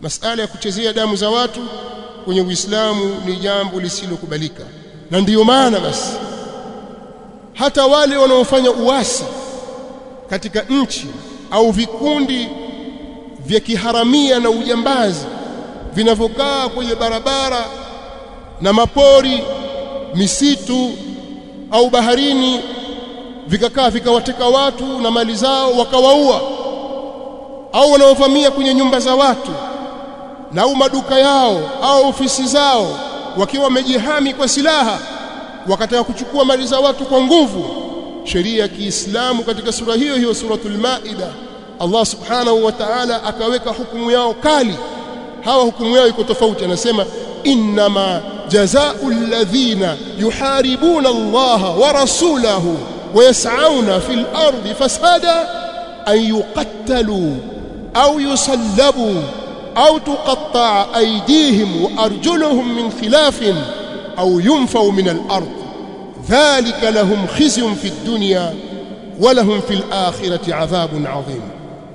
masala ya kuchezea damu za watu kwenye Uislamu ni jambo lisilokubalika na ndiyo maana basi hata wale wanaofanya uasi katika nchi au vikundi vya kiharamia na ujambazi vinavyokaa kwenye barabara na mapori misitu au baharini vikakaa vikawateka watu na mali zao wakawaua au wanaovamia kwenye nyumba za watu na au maduka yao au ofisi zao wakiwa wamejihami kwa silaha wakataka kuchukua mali za watu kwa nguvu sheria ya Kiislamu katika sura hiyo hiyo suratul Maida Allah subhanahu wa ta'ala akaweka hukumu yao kali hawa hukumu yao iko tofauti anasema innama jazaa'u alladhina yuharibuna Allah wa rasulahu wa yas'auna fil ardi fasada an yuqattalu au yusallabu au tuqatta'a aydihim wa arjuluhum min khilafin au yunfau min al-ard dhalika lahum khizyun fi ad-dunya wa lahum fil akhirati 'adhabun 'adhim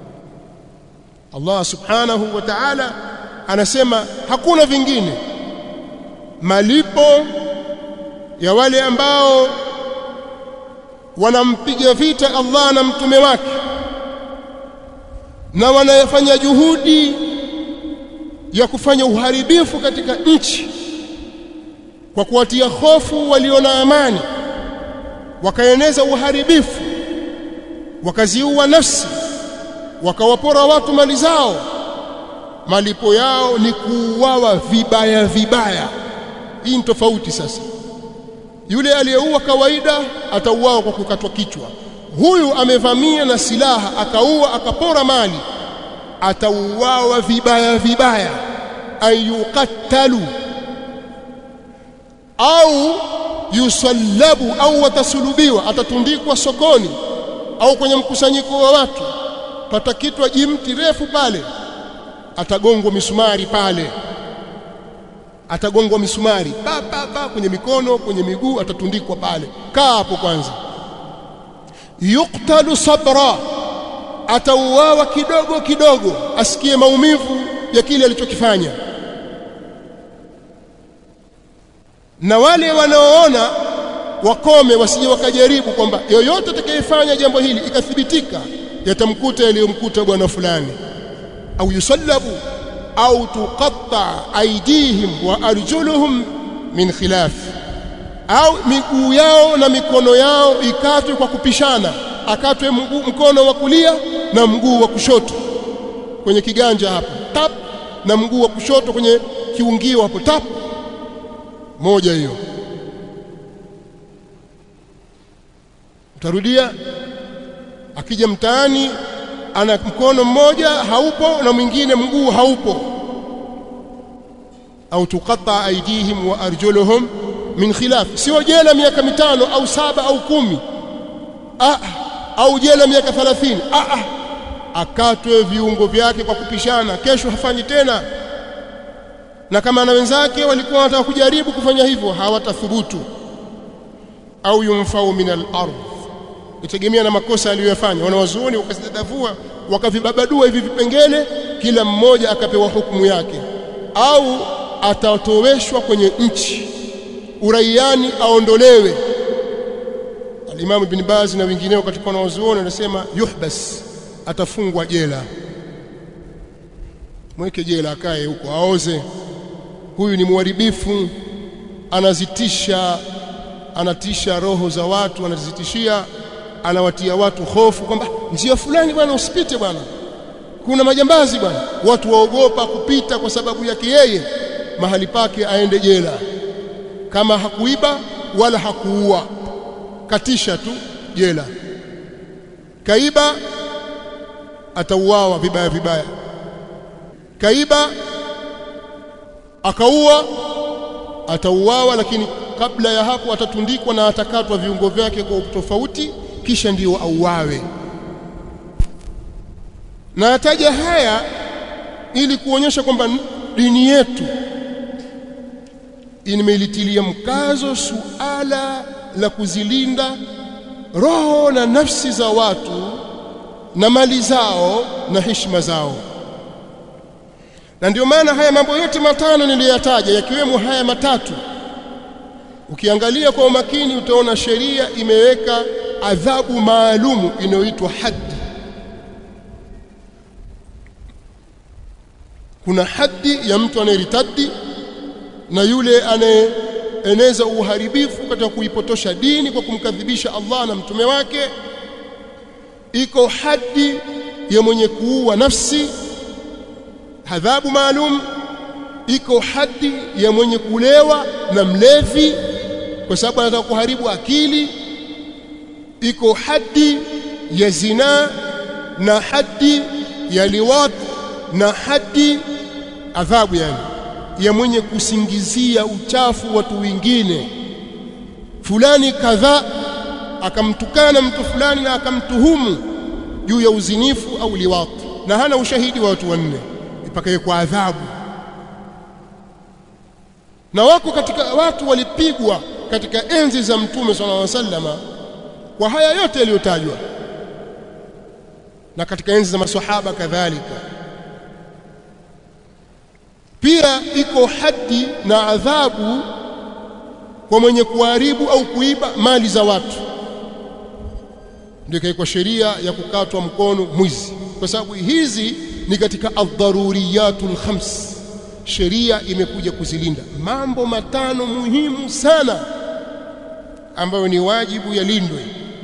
Allah subhanahu wa ta'ala anasema hakuna vingine malipo ya wale ambao wanampiga vita Allah na mtume wake na wanayafanya juhudi ya kufanya uharibifu katika nchi kwa kuwatia hofu walio na amani wakaeneza uharibifu wakaziua nafsi wakawapora watu mali zao malipo yao ni kuuawa vibaya vibaya hii ni tofauti sasa yule aliyeua kawaida atauawa kwa kukatwa kichwa huyu amevamia na silaha akaua akapora mali atauawa vibaya vibaya ayuqattalu au yusallabu au watasulubiwa atatundikwa sokoni au kwenye mkusanyiko wa watu patakitwa jimti refu pale atagongwa misumari pale atagongwa misumari pa pa pa kwenye mikono kwenye miguu atatundikwa pale kaa hapo kwanza yuktalu sabra atauawa kidogo kidogo asikie maumivu ya kile alichokifanya na wale wanaoona wakome wasije wakajaribu kwamba yoyote atakayefanya jambo hili ikathibitika yatamkuta yaliyomkuta bwana fulani au yusallabu au tuqatta aydihim wa arjuluhum min khilaf au miguu yao na mikono yao ikatwe kwa kupishana akatwe mguu mkono wa kulia na mguu wa kushoto kwenye kiganja hapo tap na mguu wa kushoto kwenye kiungio hapo tap moja hiyo utarudia akija mtaani ana mkono mmoja haupo na mwingine mguu haupo au tuqata aidihim wa arjuluhum min khilaf sio jela miaka mitano au saba au kumi ah au jela miaka 30 ah ah akatwe viungo vyake kwa kupishana kesho hafanyi tena na kama na wenzake walikuwa wanataka kujaribu kufanya hivyo hawatathubutu au yumfau min al-ardh itegemea na makosa aliyofanya wanawazuoni wakazidadavua wakavibabadua hivi vipengele kila mmoja akapewa hukumu yake au atatoweshwa kwenye nchi uraiani aondolewe alimamu ibn Baz na wengineo katika wanawazuoni wanasema yuhbas atafungwa jela mweke jela akae huko aoze huyu ni mharibifu anazitisha anatisha roho za watu anazitishia anawatia watu hofu kwamba njia fulani bwana usipite bwana kuna majambazi bwana watu waogopa kupita kwa sababu yake yeye mahali pake aende jela kama hakuiba wala hakuua katisha tu jela kaiba atauawa vibaya vibaya kaiba akaua atauawa lakini kabla ya hapo atatundikwa na atakatwa viungo vyake kwa tofauti kisha ndio auawe na ataja haya ili kuonyesha kwamba dini yetu imeilitilia mkazo suala la kuzilinda roho na nafsi za watu na mali zao na heshima zao na ndio maana haya mambo yote matano niliyoyataja yakiwemo haya matatu ukiangalia kwa umakini utaona sheria imeweka adhabu maalumu inayoitwa haddi kuna haddi ya mtu anayeritadi na yule anayeeneza uharibifu katika kuipotosha dini kwa kumkadhibisha Allah na mtume wake iko haddi ya mwenye kuua nafsi adhabu maalum iko haddi ya mwenye kulewa na mlevi kwa sababu anataka kuharibu akili iko haddi ya zinaa na haddi ya liwat na haddi adhabu yani ya mwenye kusingizia uchafu watu wengine fulani kadhaa akamtukana mtu fulani na akamtuhumu juu ya uzinifu au liwat na hana ushahidi wa watu wanne ipakaye kwa adhabu na wako katika watu walipigwa katika enzi za mtume sallallahu alaihi wasallama kwa haya yote yaliyotajwa na katika enzi za maswahaba kadhalika pia iko hadi na adhabu kwa mwenye kuharibu au kuiba mali za watu ndio ikaikwa sheria ya kukatwa mkono mwizi kwa sababu hizi ni katika ad-daruriyatul khams sheria imekuja kuzilinda mambo matano muhimu sana ambayo ni wajibu yalindwe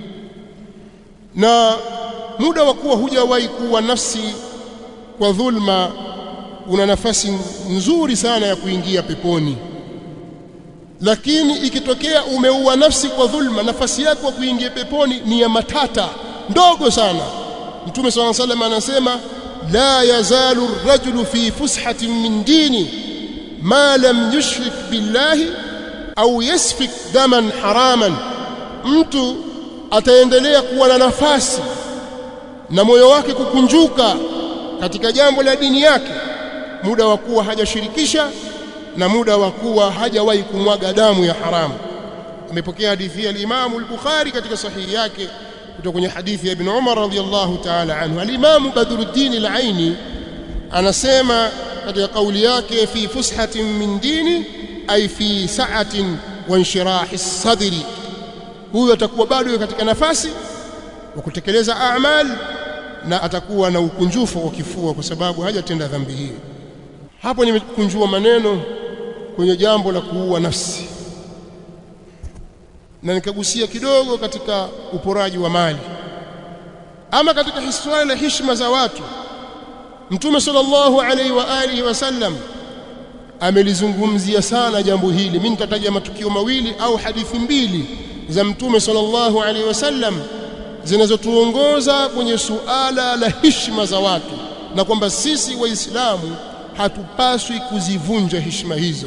na muda wa kuwa hujawahi kuwa nafsi kwa dhulma una nafasi nzuri sana ya kuingia peponi lakini ikitokea umeua nafsi kwa dhulma nafasi yako ya kuingia peponi ni ya matata ndogo sana mtume swalla salam anasema la yazalu ar-rajulu fi fushatin min dini ma lam yushrik billahi au yasfik daman haraman mtu ataendelea kuwa na nafasi na moyo wake kukunjuka katika jambo la dini yake muda wa kuwa hajashirikisha na muda wa kuwa hajawahi kumwaga damu ya haramu amepokea hadithi ya al-Imam al-Bukhari katika sahihi yake kutoka kwenye hadithi ya Ibn Umar radhiyallahu ta'ala anhu al-Imam Badruddin al-Aini anasema katika kauli yake fi fushatin min dini ay fi sa'atin wa inshirahi sadri huyo atakuwa bado katika nafasi wa kutekeleza a'mal na atakuwa na ukunjufu wa kifua kwa sababu hajatenda dhambi hii hapo nimekunjua maneno kwenye jambo la kuua nafsi na nikagusia kidogo katika uporaji wa mali ama katika historia na heshima za watu mtume sallallahu alaihi wa alihi wasallam amelizungumzia sana jambo hili mimi nitataja matukio mawili au hadithi mbili za mtume sallallahu alaihi wasallam zinazotuongoza kwenye suala la heshima za watu na kwamba sisi waislamu hatupaswi kuzivunja heshima hizo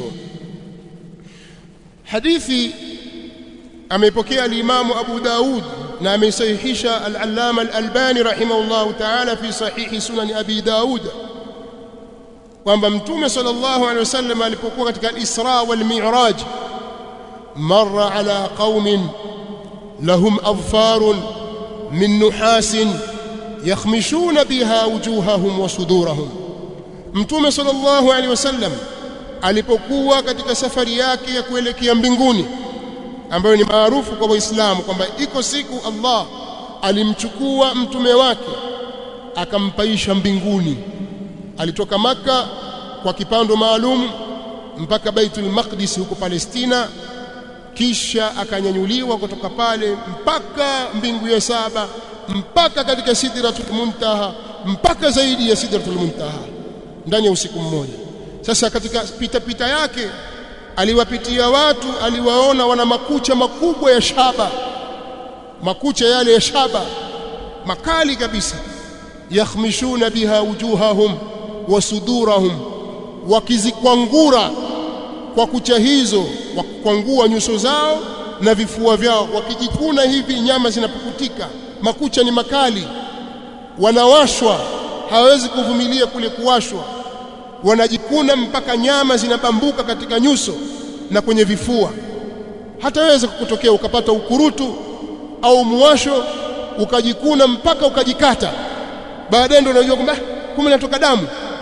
hadithi ameipokea al-Imam Abu Daud na ameisahihisha al-Allama al-Albani rahimahullahu ta'ala fi sahihi sunan Abi Daud kwamba mtume sallallahu alaihi wasallam alipokuwa katika al-Isra wal Mi'raj marra ala qaumin lahum adfarun min nuhasin yakhmishuna biha wujuhahum wa sudurahum mtume sallallahu alaihi wasallam alipokuwa katika safari yake ya kuelekea mbinguni ambayo ni maarufu kwa waislamu kwamba iko siku Allah alimchukua mtume wake akampaisha mbinguni alitoka maka kwa kipando maalum mpaka Baitul Maqdis huko Palestina kisha akanyanyuliwa kutoka pale mpaka mbingu ya saba mpaka katika Sidratul Muntaha mpaka zaidi ya Sidratul Muntaha ndani ya usiku mmoja sasa katika pita pita yake aliwapitia watu aliwaona wana makucha makubwa ya shaba makucha yale ya shaba makali kabisa yakhmishuna biha wujuhahum wa sudurahum wakizikwangura kwa kucha hizo wakwangua nyuso zao na vifua vyao wakijikuna hivi nyama zinapukutika makucha ni makali wanawashwa hawezi kuvumilia kule kuwashwa wanajikuna mpaka nyama zinabambuka katika nyuso na kwenye vifua hataweza kukutokea ukapata ukurutu au muwasho ukajikuna mpaka ukajikata baadaye ndio unajua kwamba kumbe natoka damu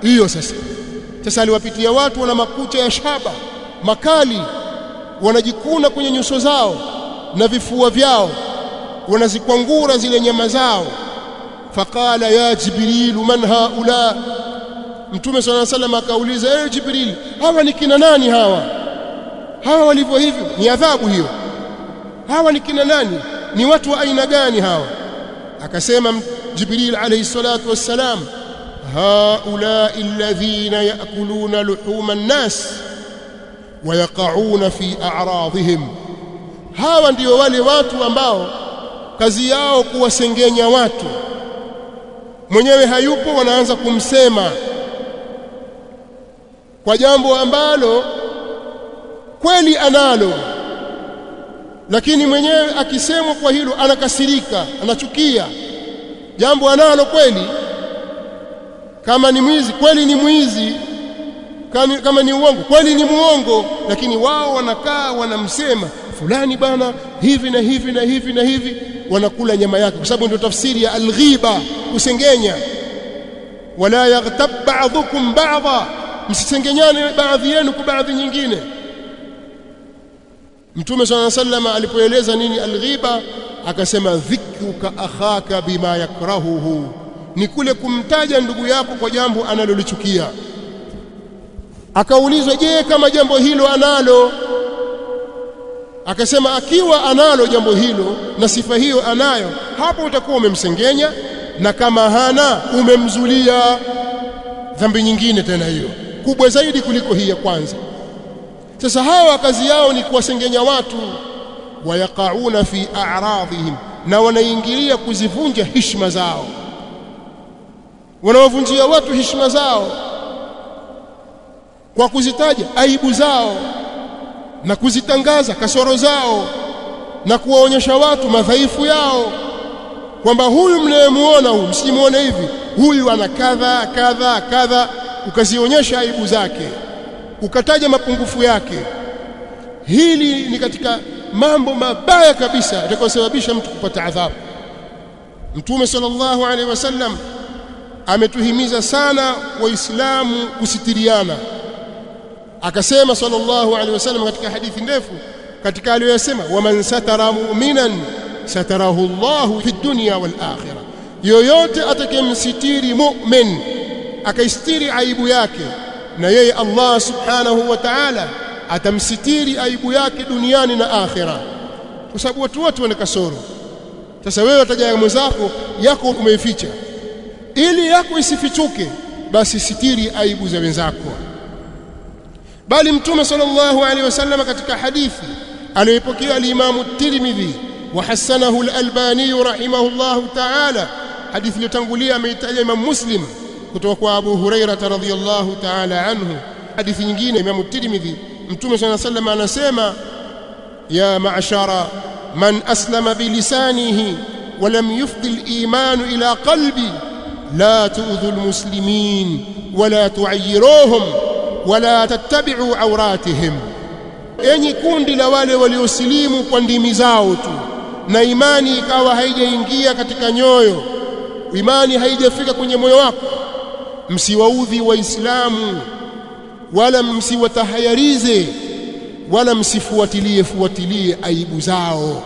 hiyo sasa sasa aliwapitia watu wana makucha ya shaba makali wanajikuna kwenye nyuso zao na vifua vyao wanazikwangura zile nyama zao faqala ya jibril man haula mtume swalla sallam akauliza eh jibril hawa ni kina nani hawa hawa walivyo hivyo ni adhabu hiyo hawa ni kina nani ni watu wa aina gani hawa akasema jibril alayhi salatu wassalam هؤلاء الذين يأكلون لحوم الناس ويقعون في أعراضهم hawa ndio wale watu ambao kazi yao kuwasengenya watu mwenyewe hayupo wanaanza kumsema kwa jambo ambalo kweli analo lakini mwenyewe akisemwa kwa hilo anakasirika anachukia jambo analo kweli kama ni mwizi kweli ni mwizi kama, kama ni uongo kweli ni muongo lakini wao wanakaa wanamsema fulani bana hivi na hivi na hivi na hivi wanakula nyama yake kwa sababu ndio tafsiri ya alghiba kusengenya wala yaghtab ba'dhukum ba'dha msisengenyane baadhi yenu kwa baadhi nyingine Mtume صلى الله عليه وسلم alipoeleza nini alghiba akasema dhikruka akhaka bima yakrahuhu ni kule kumtaja ndugu yako kwa jambo analolichukia akaulizwa je kama jambo hilo analo akasema akiwa analo jambo hilo na sifa hiyo anayo hapo utakuwa umemsengenya na kama hana umemzulia dhambi nyingine tena hiyo kubwa zaidi kuliko hii ya kwanza sasa hawa kazi yao ni kuwasengenya watu wayaqauna fi a'radhihim na wanaingilia kuzivunja heshima zao wanawavunjia watu heshima zao kwa kuzitaja aibu zao na kuzitangaza kasoro zao na kuwaonyesha watu madhaifu yao kwamba huyu mnayemuona huyu msimuone hivi huyu ana kadha kadha kadha ukazionyesha aibu zake ukataja mapungufu yake hili ni katika mambo mabaya kabisa yatakayosababisha mtu kupata adhabu mtume sallallahu alaihi wasallam ametuhimiza sana waislamu kusitiriana akasema sallallahu alaihi wasallam katika hadithi ndefu katika aliyosema waman satara mu'minan satarahu Allahu fi dunya wal akhirah yoyote atakayemsitiri mu'min akaistiri aibu yake na yeye Allah subhanahu wa ta'ala atamsitiri aibu yake duniani na akhira kwa sababu watu wote wana kasoro sasa wewe utaja mwenzako yako umeificha ili yako isifichuke basi sitiri aibu za wenzako bali mtume sallallahu alaihi wasallam katika hadithi aliyopokea al-Imam Tirmidhi wa hasanahu al-Albani rahimahullahu ta'ala hadithi iliyotangulia ameitaja Imam Muslim kutoka kwa Abu Huraira radhiyallahu ta'ala anhu hadithi nyingine Imam Tirmidhi mtume sallallahu alaihi wasallam anasema ya ma'shara man aslama bilisanihi ولم يفضي الإيمان إلى قلبي لا تؤذوا المسلمين ولا تعيروهم ولا تتبعوا عوراتهم enyi kundi la wale waliosilimu kwa ndimi zao tu na imani ikawa haijaingia katika nyoyo imani haijafika kwenye moyo wako msiwaudhi waislamu wala msiwatahayarize wala msifuatilie fuatilie aibu zao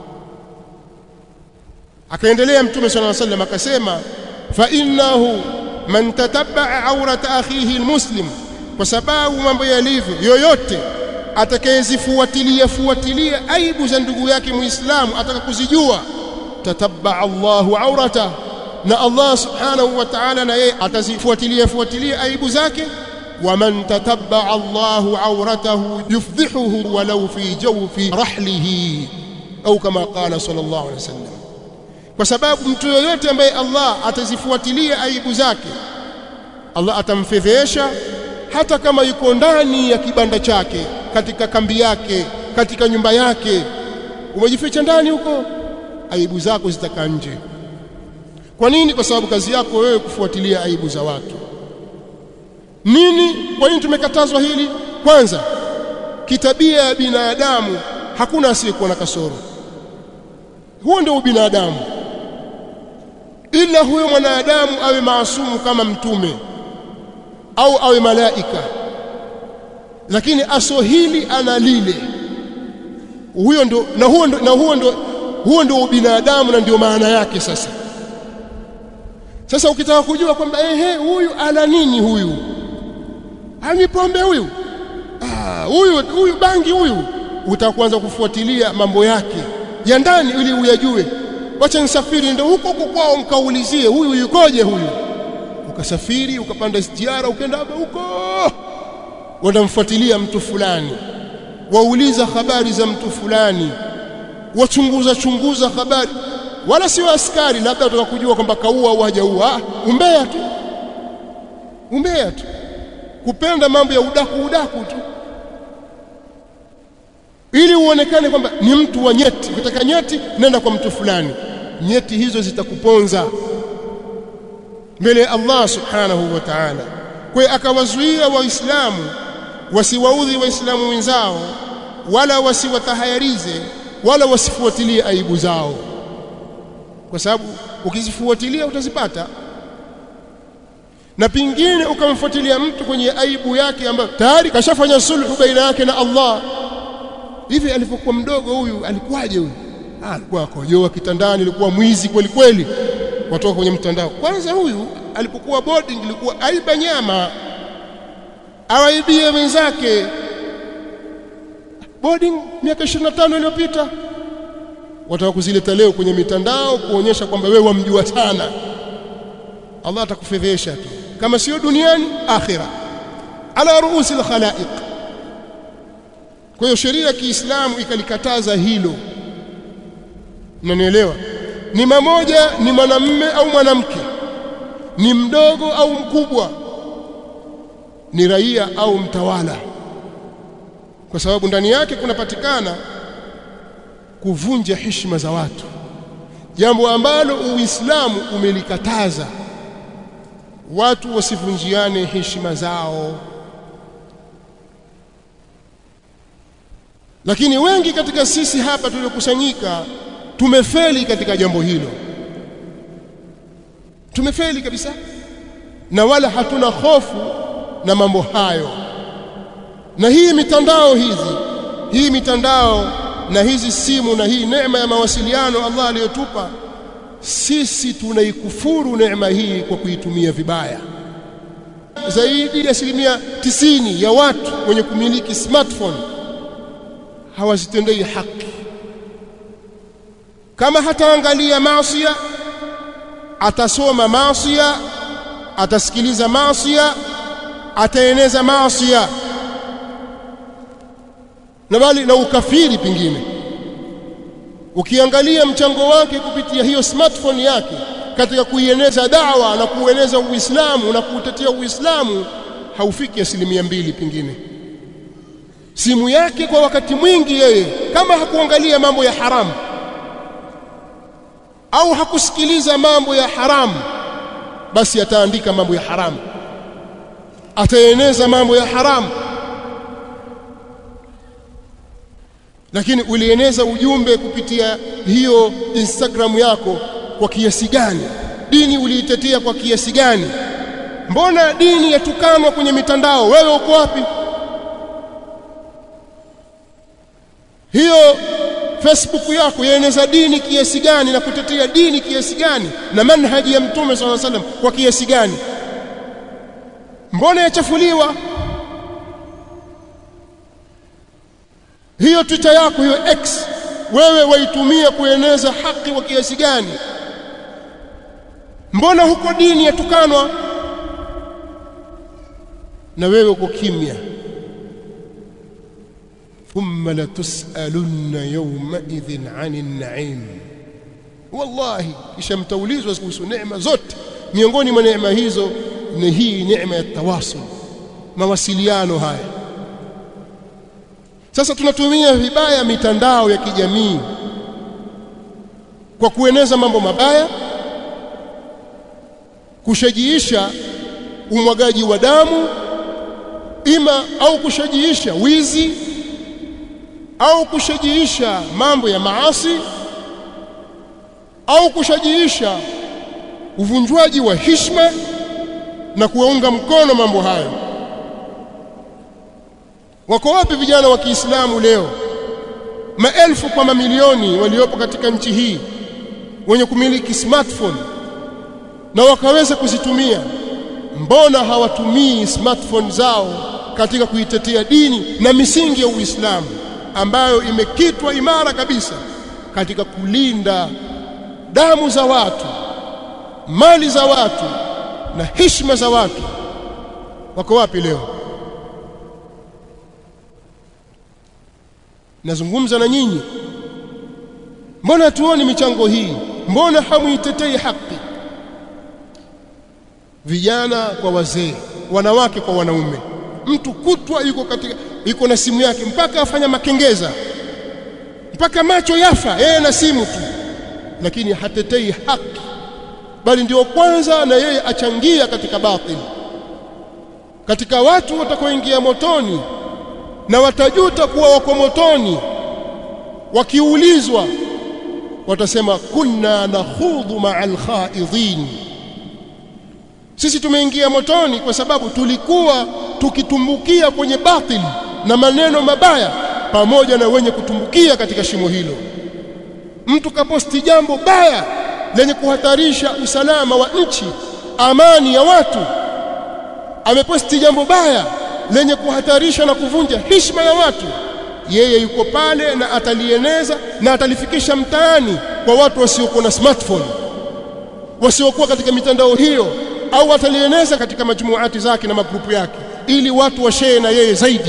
akaendelea mtume صلى الله عليه وسلم akasema fa innahu man tatabba'a awrata akhihi almuslim kwa sababu mambo yalivyo yoyote atakayezifuatilia fuatilia aibu za ndugu yake muislamu ataka kuzijua tatabba'a Allahu awrata na Allah subhanahu wa ta'ala na yeye atazifuatilia fuatilia aibu zake ومن تتبع الله عورته يفضحه ولو في جوف رحله أو كما قال صلى الله عليه وسلم kwa sababu mtu yoyote ambaye Allah atazifuatilia aibu zake Allah atamfedhesha hata kama yuko ndani ya kibanda chake katika kambi yake katika nyumba yake umejificha ndani huko aibu zako zitakaa nje kwa nini kwa sababu kazi yako wewe kufuatilia aibu za watu nini kwa nini tumekatazwa hili kwanza kitabia ya binadamu hakuna asiyekuwa na kasoro huo ndio ubinadamu ila huyo mwanadamu awe maasumu kama mtume au awe malaika lakini aso hili ana lile huyo ndo na huo ndo na huo ndo huo ndio ubinadamu na ndio maana yake sasa sasa ukitaka kujua kwamba ehe huyu ana nini huyu ani pombe huyu ah huyu huyu bangi huyu utakuanza kufuatilia mambo yake ya ndani ili uyajue wacha nisafiri ndio huko huko kwao mkaulizie huyu yukoje huyu ukasafiri ukapanda ziara ukaenda huko wanamfuatilia mtu fulani wauliza habari za mtu fulani wachunguza chunguza habari wala sio askari labda wataka kujua kwamba kaua au hajaua umbea tu umbea tu kupenda mambo ya udaku udaku tu ili uonekane kwamba ni mtu wa nyeti ukitaka nyeti nenda kwa mtu fulani nyeti hizo zitakuponza mbele ya Allah subhanahu wa ta'ala kwa akawazuia waislamu wasiwaudhi waislamu wenzao wala wasiwatahayarize wala wasifuatilie aibu zao kwa sababu ukizifuatilia utazipata na pingine ukamfuatilia mtu kwenye aibu yake ambayo tayari kashafanya sulhu baina yake na Allah hivi alipokuwa mdogo huyu alikuwaje huyu ah alikuwa akojoa kitandani alikuwa mwizi kweli kweli watoka kwenye mtandao kwanza huyu alipokuwa boarding ilikuwa aiba nyama awaibie wenzake boarding miaka 25 iliyopita wataka kuzileta leo kwenye mitandao kuonyesha kwamba wewe wamjua sana Allah atakufedhesha tu kama sio duniani akhira ala ruusi alkhalaiq kwa hiyo sheria ya Kiislamu ikalikataza hilo unanielewa ni mamoja ni mwanamme au mwanamke ni mdogo au mkubwa ni raia au mtawala kwa sababu ndani yake kunapatikana kuvunja heshima za watu jambo ambalo uislamu umelikataza watu wasivunjiane heshima zao lakini wengi katika sisi hapa tuliokusanyika tumefeli katika jambo hilo tumefeli kabisa na wala hatuna hofu na mambo hayo na hii mitandao hizi hii mitandao na hizi simu na hii neema ya mawasiliano Allah aliyotupa sisi tunaikufuru neema hii kwa kuitumia vibaya zaidi ya asilimia tisini ya watu wenye kumiliki smartphone hawazitendei haki kama hataangalia maasiya atasoma maasiya atasikiliza maasiya ataeneza maasiya na bali na ukafiri pingine ukiangalia mchango wake kupitia hiyo smartphone yake katika kuieneza dawa na kueneza Uislamu na kuutetea Uislamu haufiki asilimia mbili pingine simu yake kwa wakati mwingi yeye kama hakuangalia mambo ya haramu au hakusikiliza mambo ya haramu basi ataandika mambo ya haramu ataeneza mambo ya haramu lakini ulieneza ujumbe kupitia hiyo Instagram yako kwa kiasi gani dini uliitetea kwa kiasi gani mbona dini yatukanwa kwenye mitandao wewe uko wapi hiyo Facebook yako yaeneza dini kiasi gani na kutetea dini kiasi gani na manhaji ya mtume swalla salam kwa kiasi gani mbona yachafuliwa hiyo Twitter yako hiyo X wewe waitumia kueneza haki kwa kiasi gani mbona huko dini yatukanwa na wewe uko kimya thumma latusalunna yawma idhin 'anil na'im wallahi kisha mtaulizwa kuhusu neema zote miongoni mwa neema hizo ni hii neema ya tawasul mawasiliano haya sasa tunatumia vibaya mitandao ya kijamii kwa kueneza mambo mabaya kushajiisha umwagaji wa damu ima au kushajiisha wizi au kushajiisha mambo ya maasi au kushajiisha uvunjwaji wa hishma na kuwaunga mkono mambo hayo wako wapi vijana wa Kiislamu leo maelfu kwa mamilioni waliopo katika nchi hii wenye kumiliki smartphone na wakaweza kuzitumia mbona hawatumii smartphone zao katika kuitetea dini na misingi ya Uislamu ambayo imekitwa imara kabisa katika kulinda damu za watu mali za watu na heshima za watu wako wapi leo nazungumza na nyinyi mbona tuoni michango hii mbona hamuitetei haki vijana kwa wazee wanawake kwa wanaume mtu kutwa yuko katika yuko na simu yake mpaka afanya makengeza mpaka macho yafa yeye na simu tu lakini hatetei haki bali ndio kwanza na yeye achangia katika batili katika watu watakaoingia motoni na watajuta kuwa wako motoni wakiulizwa watasema kunna nakhudhu ma'al khaidhin sisi tumeingia motoni kwa sababu tulikuwa tukitumbukia kwenye batili na maneno mabaya pamoja na wenye kutumbukia katika shimo hilo mtu kaposti jambo baya lenye kuhatarisha usalama wa nchi amani ya watu ameposti jambo baya lenye kuhatarisha na kuvunja heshima ya watu yeye yuko pale na atalieneza na atalifikisha mtaani kwa watu wasiokuwa na smartphone wasiokuwa katika mitandao hiyo au atalieneza katika majumuati zake na magrupu yake ili watu washee na yeye zaidi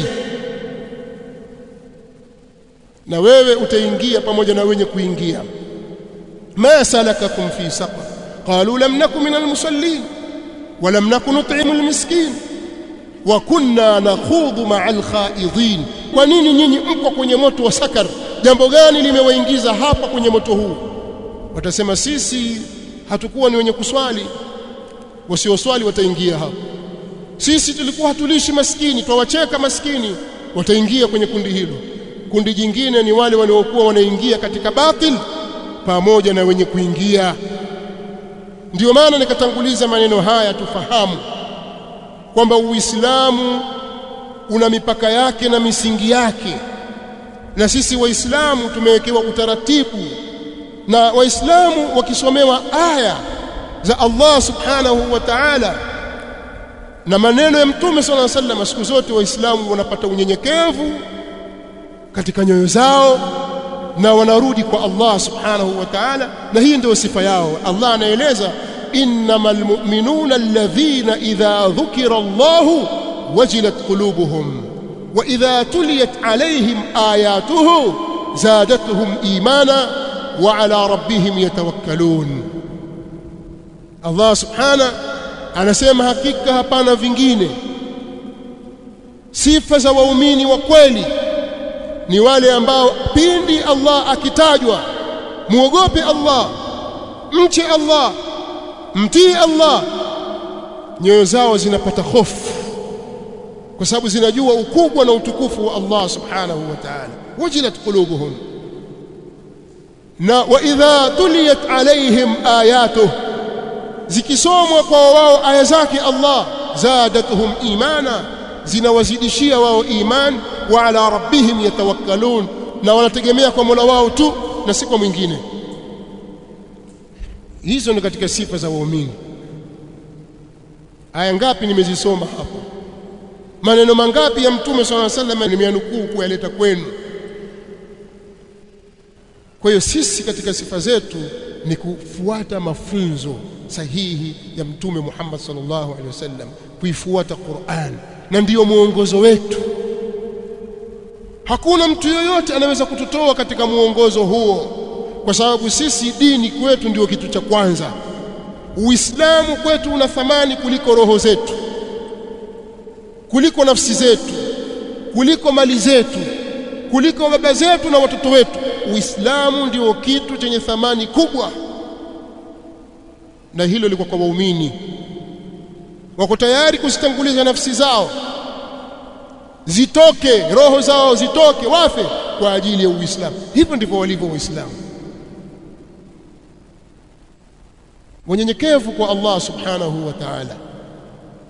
na wewe utaingia pamoja na wenye kuingia ma salakakum fi saqar qalu lam nakum min almusallin wa lam nakun nut'imu almiskin wa kunna nakhudhu ma'al khaidin kwa nini nyinyi mko kwenye moto wa sakar jambo gani limewaingiza hapa kwenye moto huu watasema sisi hatukuwa ni wenye kuswali wasioswali wataingia hapo sisi tulikuwa hatulishi maskini twawacheka maskini wataingia kwenye kundi hilo kundi jingine ni wale waliokuwa wanaingia katika batil pamoja na wenye kuingia ndiyo maana nikatanguliza maneno haya tufahamu kwamba Uislamu una mipaka yake na misingi yake na sisi waislamu tumewekewa utaratibu na waislamu wakisomewa aya za Allah subhanahu wa ta'ala na maneno ya mtume sallallahu alaihi wasallam siku zote waislamu wanapata unyenyekevu katika nyoyo zao na wanarudi kwa Allah subhanahu wa ta'ala na hii ndio sifa yao Allah anaeleza innamal mu'minuna alladhina idha dhukira Allahu wajilat qulubuhum wa idha tuliyat alayhim ayatuhu zadatuhum imana wa ala rabbihim yatawakkalun Allah subhana anasema hakika hapana vingine sifa za waumini wa kweli ni wale ambao pindi Allah akitajwa muogope Allah mche Allah mtii Allah nyoyo zao zinapata hofu kwa sababu zinajua ukubwa na utukufu wa Allah subhanahu wa ta'ala wajilat qulubuhum na wa idha tuliyat alaihim ayatuhu zikisomwa kwa wao aya zake Allah zadatuhum imana zinawazidishia wao iman wa ala rabbihim yatawakkalun na wanategemea kwa Mola wao tu na si kwa mwingine hizo ni katika sifa za waumini aya ngapi nimezisoma hapo maneno mangapi ya mtume swalla sallam nimeanukuu kuyaleta kwenu kwa hiyo sisi katika sifa zetu ni kufuata mafunzo sahihi ya mtume Muhammad sallallahu alaihi wasallam kuifuata Qur'an na ndiyo mwongozo wetu hakuna mtu yoyote anaweza kututoa katika mwongozo huo kwa sababu sisi dini kwetu ndio kitu cha kwanza Uislamu kwetu una thamani kuliko roho zetu kuliko nafsi zetu kuliko mali zetu kuliko baba zetu na watoto wetu Uislamu ndio kitu chenye thamani kubwa na hilo liko kwa waumini wako tayari kuzitanguliza nafsi zao zitoke roho zao zitoke wafe kwa ajili ya Uislamu hivyo ndivyo walivyo Waislamu wanyenyekevu kwa Allah subhanahu wa ta'ala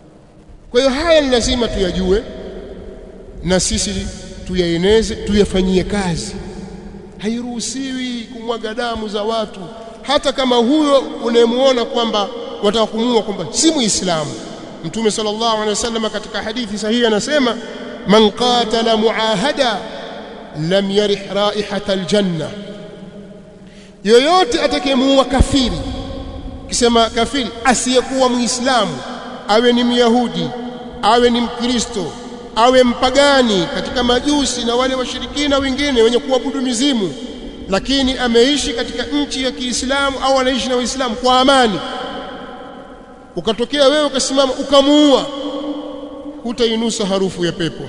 kwa hiyo haya ni lazima tuyajue na sisi tuyaeneze tuyafanyie kazi hairuhusiwi kumwaga damu za watu hata kama huyo unayemuona kwamba wataka kumuua kwamba si muislamu mtume sallallahu alaihi wasallam katika hadithi sahihi anasema man qatala muahada lam yarih raihata aljanna yoyote atakayemuua kafiri kisema kafiri asiyekuwa muislamu awe ni myahudi awe ni mkristo awe mpagani katika majusi na wale washirikina wengine wenye kuabudu mizimu lakini ameishi katika nchi ya Kiislamu au anaishi na Waislamu kwa amani ukatokea wewe ukasimama ukamuua hutainusa harufu ya pepo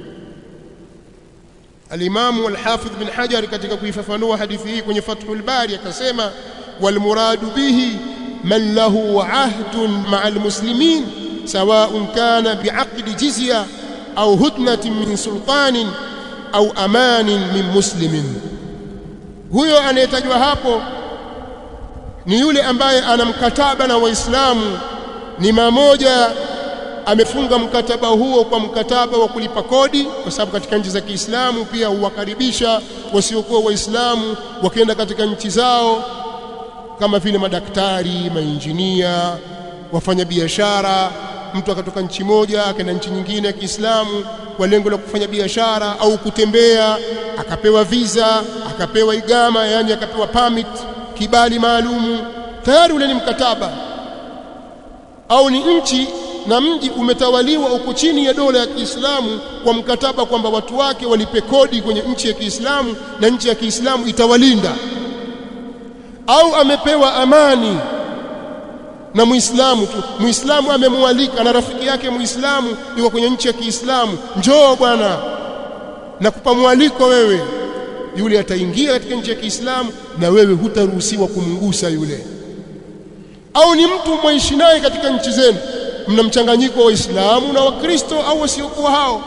Al-Imam Al-Hafidh bin Hajar katika kuifafanua hadithi hii kwenye Fathul Bari akasema wal muradu bihi man lahu ahdun ma'a al-muslimin sawa'un kana bi'aqdi jizya au hudnatin min sultanin au amanin min muslimin huyo anayetajwa hapo ni yule ambaye ana mkataba na waislamu ni mamoja amefunga mkataba huo kwa mkataba wa kulipa kodi kwa sababu katika nchi za Kiislamu pia huwakaribisha wasiokuwa waislamu wakienda katika nchi zao kama vile madaktari, mainjinia, wafanya biashara mtu akatoka nchi moja akaenda nchi nyingine ya Kiislamu kwa lengo la kufanya biashara au kutembea akapewa visa akapewa igama yani akapewa permit kibali maalumu tayari ule ni mkataba au ni nchi na mji umetawaliwa uko chini ya dola ya Kiislamu kwa mkataba kwamba watu wake walipe kodi kwenye nchi ya Kiislamu na nchi ya Kiislamu itawalinda au amepewa amani na Muislamu tu Muislamu amemwalika na rafiki yake Muislamu yuko kwenye nchi ya Kiislamu njoo bwana nakupa mwaliko wewe yule ataingia katika nchi ya Kiislamu na wewe hutaruhusiwa kumgusa yule au ni mtu mwaishi naye katika nchi zenu mna mchanganyiko wa Waislamu na Wakristo au wasiokuwa hao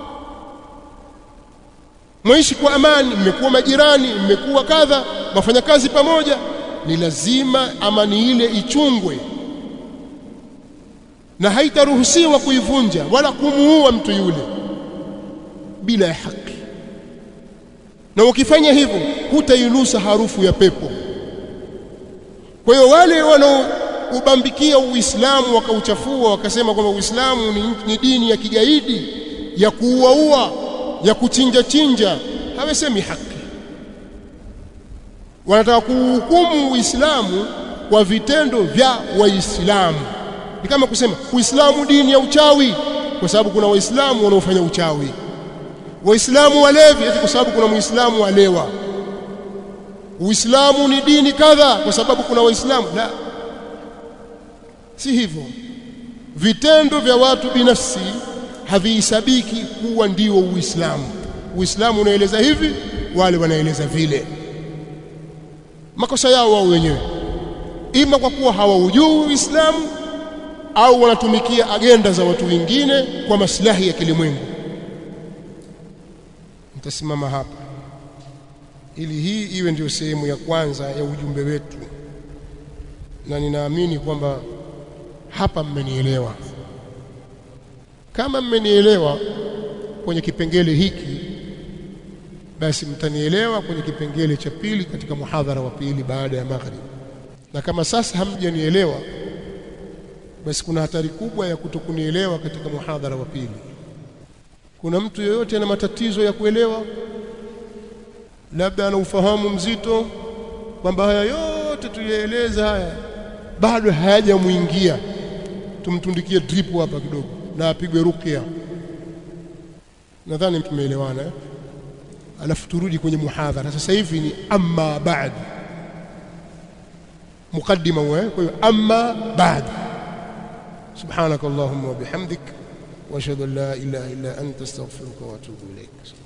mwaishi kwa amani mmekuwa majirani mmekuwa kadha mafanya kazi pamoja ni lazima amani ile ichungwe na haitaruhusiwa kuivunja wala kumuua mtu yule bila ya haki na ukifanya hivyo hutainusa harufu ya pepo kwa hiyo wale wanaoubambikia Uislamu wakauchafua wakasema kwamba Uislamu ni, ni dini ya kigaidi ya kuuaua ya kuchinja chinja hawasemi haki wanataka kuhukumu Uislamu kwa vitendo vya Waislamu ni kama kusema Uislamu dini ya uchawi kwa sababu kuna Waislamu wanaofanya uchawi Waislamu walevi eti kwa sababu kuna Muislamu alewa Uislamu ni dini kadha kwa sababu kuna Waislamu la si hivyo vitendo vya watu binafsi havihesabiki kuwa ndio Uislamu Uislamu unaeleza hivi wale wanaeleza vile makosa yao wao wenyewe ima kwa kuwa hawaujui Uislamu au wanatumikia agenda za watu wengine kwa maslahi ya kilimwengu nitasimama hapa ili hii iwe ndio sehemu ya kwanza ya ujumbe wetu na ninaamini kwamba hapa mmenielewa kama mmenielewa kwenye kipengele hiki basi mtanielewa kwenye kipengele cha pili katika muhadhara wa pili baada ya maghrib na kama sasa hamjanielewa basi kuna hatari kubwa ya kutokunielewa katika muhadhara wa pili kuna mtu yoyote ana matatizo ya kuelewa labda ana ufahamu mzito kwamba haya yote tulieleza haya bado hayajamuingia tumtundikie drip hapa kidogo na apigwe ruqya nadhani tumeelewana eh? alafu turudi kwenye muhadhara sasa hivi ni amma ba'd mukaddima wa kwa hiyo amma ba'd subhanak allahumma wa bihamdik wa ashhadu an la ilaha illa anta astaghfiruka wa atubu ilaik